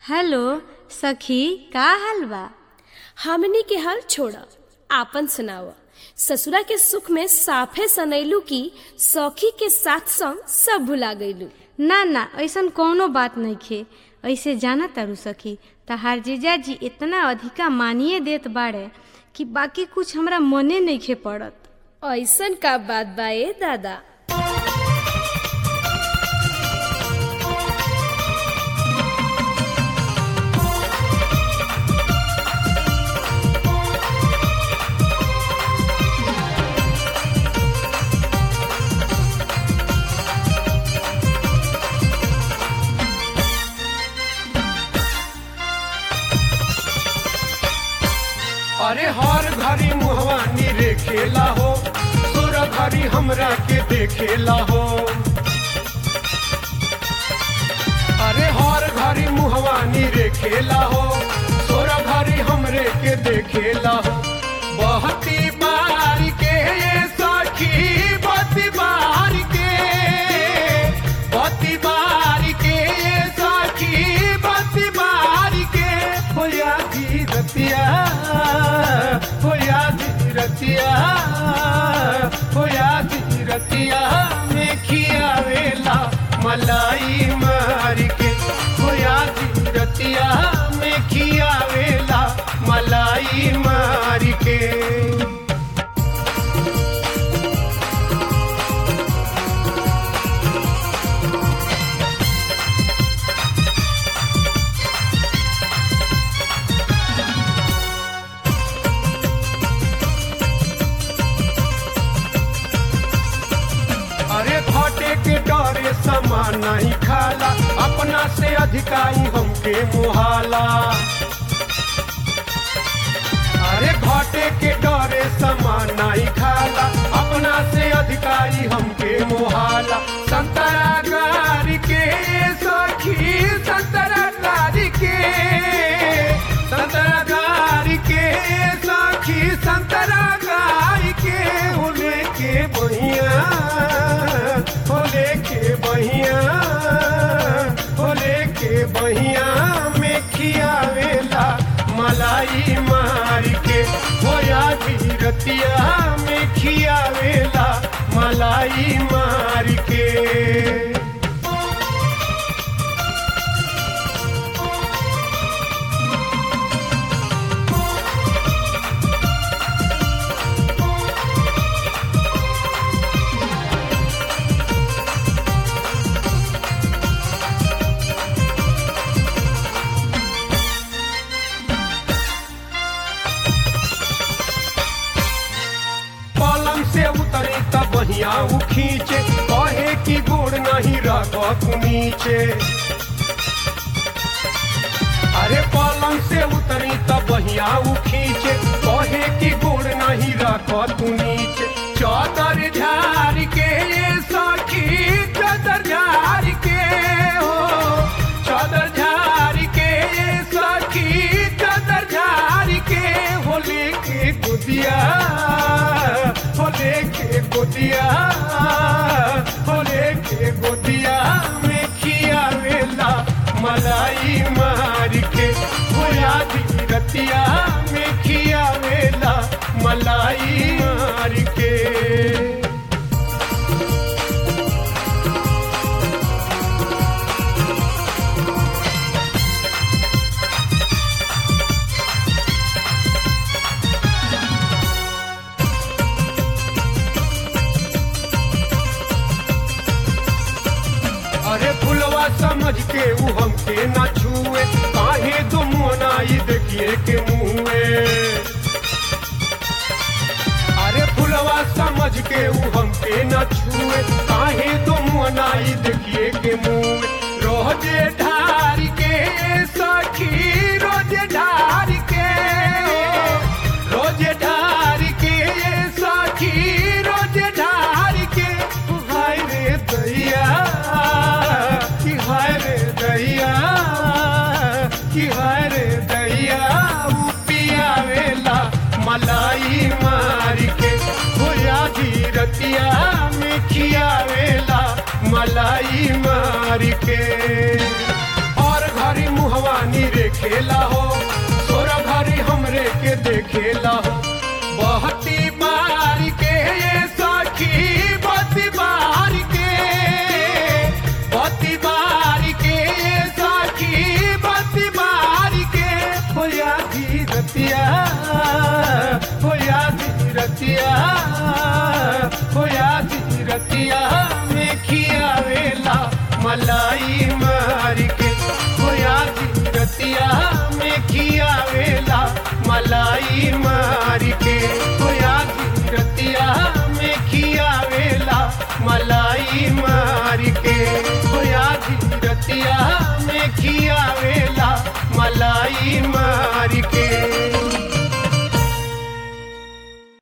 hello सखी का हाल बा हमनी के हाल छोड़ आपन सुनाव ससुरा के सुख में साफे सनैलू की सखी के साथ संग सब भुला गईलू ना ना ऐसन कौनो बात नहीं खे ऐसे जाना तारू सखी तहार जीजाजी इतना अधिका मानिए देत बाड़े कि बाकी कुछ हमरा मने नहीं खे पड़त ऐसन का बात बा ए दादा अरे हर घड़ी मुहवा रे खेला हो तोर घड़ी हमरा के देखेला हो अरे हर घड़ी मुहवा रे खेला हो तोर घड़ी हमरे के देखेला हो बहती बार के सखी बती बार के बती बार के सखी बती बार के होया जी रतिया होया जी रतिया होया जी रतिया में खियावेला मलाई मार के होया जी रतिया में खियावेला मलाई मार के अरे घाटे के डरे सामान नहीं खाला अपना से अधिकाई हमके मुहाला अरे घाटे के डरे सामान नहीं खाला अपना से अधिकारी हमके मुहाला संतरा गारी के सखी संतरा गारी के संतरा गारी के सखी संतरा गारी के होले के बहिया होले के बहिया होले के बहिया में खियावेला मलाई मार के होया रतिया में खियावेला मलाई मार के पलंग से उतरे तब बहिया उ खींचे कहे कि गोड़ नहीं रख नीचे अरे पलंग से उतरी तब बहिया उ खींचे कहे कि गोड़ नहीं रख तू नीचे चौदर झार के ये सखी चौदर झार के हो चौदर झार के ये सखी चौदर झार के होली के गुदिया होले के गोदिया होले के गोदिया में खियावेला मलाई मार के होया दी रतिया में खियावेला मलाई मार के अरे फुलवा समझ के ऊ हमके ना छुए काहे तुम मोनाई देखिए के मुँहे अरे फुलवा समझ के ऊ हमके ना छुए काहे तुम मोनाई देखिए के मुँह रोजे ढार के सखी रोजे ढार के रोजे ढार के सखी रोजे ढार के हाय रे दैया कि हाय रे दैया कि हाय रे दैया उ पियावेला मलाई मार के होया रतिया में खियावेला मलाई मार के और घरी मुहवानी रे खेला हो सोरा घरी हमरे के देखेला हो बहती बार के ये सखी बती बार के बती बार के ये सखी बती बार के होया धीरतिया होया धीरतिया होया धीरतिया में खियावेला मला